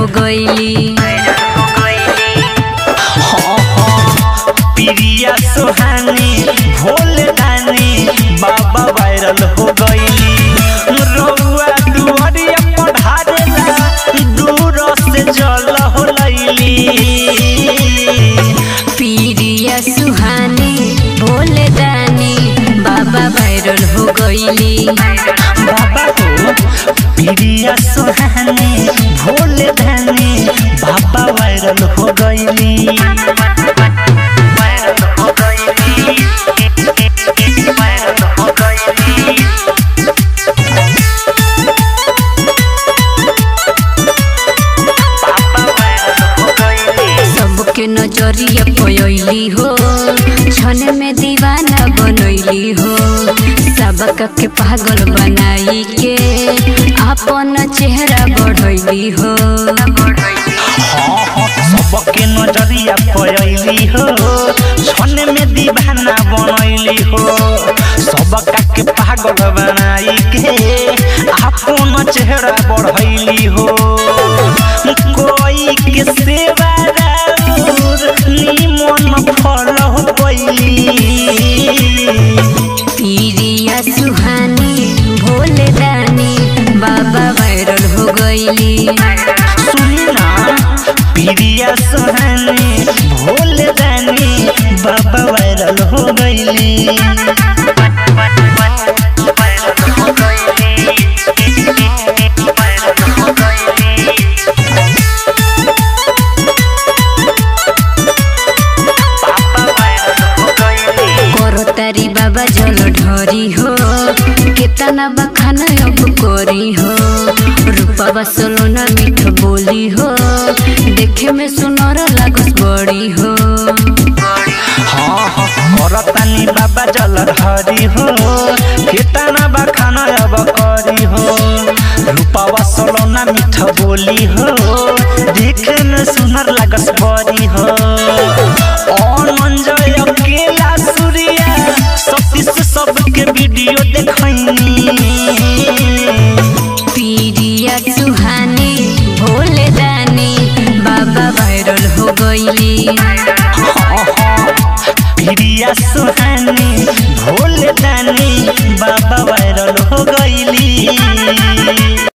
गईली हाँ, हाँ, प्रिया सुहानी भोले दानी बाबा वायरल हो गईली रउआ दुआरिया पढ़ारेला दूर से जल हो लैली पीरिया सुहानी भोले दानी बाबा वायरल हो गईली बाबा हो प्रिया सुहानी भोले दानी बाबा वायरल हो गईली वायरल हो गईली वायरल हो गईली बाबा वायरल हो गईली सबके नजरिया पयली हो छन में दीवाना बनैली हो सबका के पागल बनाई के अपन चेहरा बढ़ैली हो हाँ, हाँ, सबके नजरिया पयली हो छने में दीवाना बनैली हो सबका के पागल बनाई के अपन चेहरा बढ़ैली हो कोई के सेवा राउर निमन फल हो पैली पीरिया सुहानी भोले दानी बाबा वायरल हो गईली सुनी ना प्रिया सुहानी भोले दानी बाबा वायरल हो गईली करो तारी बाबा जल ढरी हो केतना बखान अब करी हो रूपा सोलोना मीठ बोली हो देखे में सुनर लागस बड़ी हो हाँ हाँ करतानी बाबा जल हरी हो केतना बखाना अब करी हो रूपावा सलोना मीठ बोली हो देखे में सुनर लागस बड़ी हो अनंजय अकेला सूर्या सतीश सबके वीडियो देखैनी पीरिया सुहानी भोले दानी बाबा वायरल हो गईली प्रिया सुहानी